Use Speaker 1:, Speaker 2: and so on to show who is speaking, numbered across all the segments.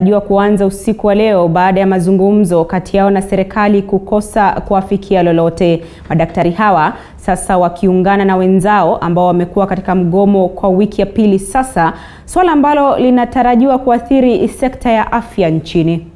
Speaker 1: jua kuanza usiku wa leo baada ya mazungumzo kati yao na serikali kukosa kuafikia lolote. Madaktari hawa sasa wakiungana na wenzao ambao wamekuwa katika mgomo kwa wiki ya pili sasa, swala ambalo linatarajiwa kuathiri sekta ya afya nchini.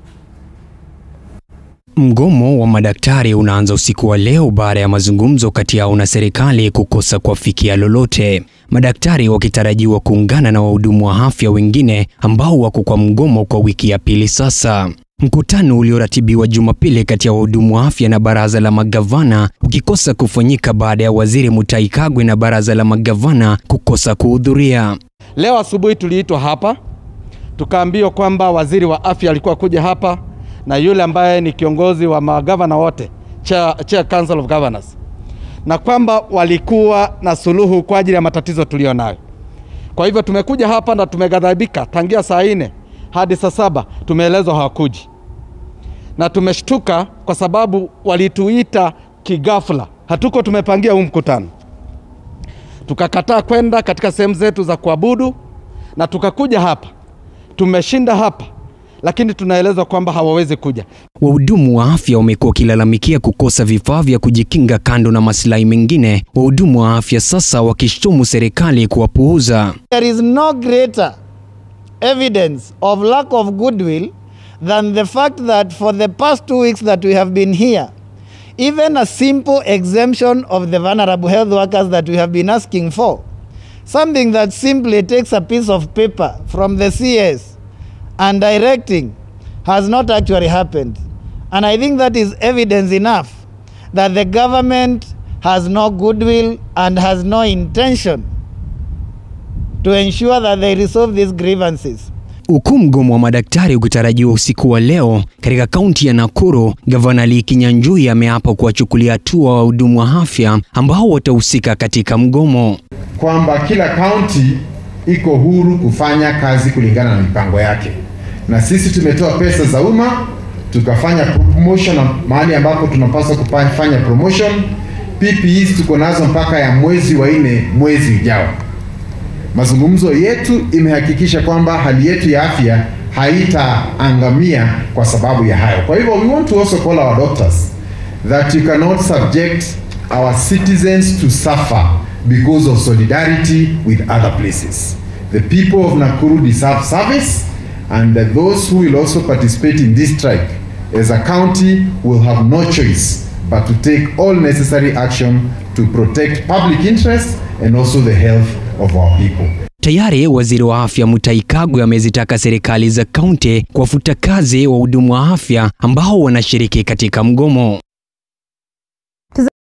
Speaker 2: Mgomo wa madaktari unaanza usiku wa leo baada ya mazungumzo kati yao na serikali kukosa kuafikia lolote. Madaktari wakitarajiwa kuungana na wahudumu wa afya wengine ambao wako kwa mgomo kwa wiki ya pili sasa. Mkutano ulioratibiwa Jumapili kati ya wahudumu wa afya na baraza la magavana ukikosa kufanyika baada ya waziri Mutahi Kagwe na baraza la magavana kukosa kuhudhuria.
Speaker 3: Leo asubuhi tuliitwa hapa tukaambiwa kwamba waziri wa afya alikuwa kuja hapa na yule ambaye ni kiongozi wa magavana wote chair, chair council of governors, na kwamba walikuwa na suluhu kwa ajili ya matatizo tulio nayo. Kwa hivyo tumekuja hapa na tumeghadhabika tangia saa nne hadi saa saba tumeelezwa hawakuji, na tumeshtuka kwa sababu walituita kigafla. Hatuko tumepangia huu mkutano, tukakataa kwenda katika sehemu zetu za kuabudu na tukakuja hapa. Tumeshinda hapa lakini tunaelezwa kwamba hawawezi kuja.
Speaker 2: Wahudumu wa afya wamekuwa wakilalamikia kukosa vifaa vya kujikinga. Kando na maslahi mengine, wahudumu wa afya sasa wakishtumu serikali kuwapuuza.
Speaker 4: There is no greater evidence of lack of goodwill than the fact that for the past two weeks that we have been here, even a simple exemption of the vulnerable health workers that we have been asking for, something that simply takes a piece of paper from the CS and directing has not actually happened. And I think that is evidence enough that the government has no goodwill and has no intention to ensure that they resolve these grievances.
Speaker 2: Huku mgomo wa madaktari ukitarajiwa usiku wa leo katika kaunti ya Nakuru, gavana Lee Kinyanjui ameapa kuwachukulia hatua wahudumu wa afya ambao watahusika katika mgomo,
Speaker 5: kwamba kila kaunti iko huru kufanya kazi kulingana na mipango yake, na sisi tumetoa pesa za umma tukafanya promotion mahali ambapo tunapaswa kufanya promotion. PPEs tuko nazo mpaka ya mwezi wa nne mwezi ujao. Mazungumzo yetu imehakikisha kwamba hali yetu ya afya haitaangamia kwa sababu ya hayo. Kwa hivyo we want to also call our doctors that you cannot subject our citizens to suffer because of solidarity with other places. The people of Nakuru deserve service and those who will also participate in this strike as a county will have no choice but to take all necessary action to protect public interest and also the health of our people.
Speaker 2: Tayari waziri wa afya Mutahi Kagwe amezitaka serikali za kaunti kuwafuta kazi wahudumu wa afya ambao wanashiriki katika mgomo.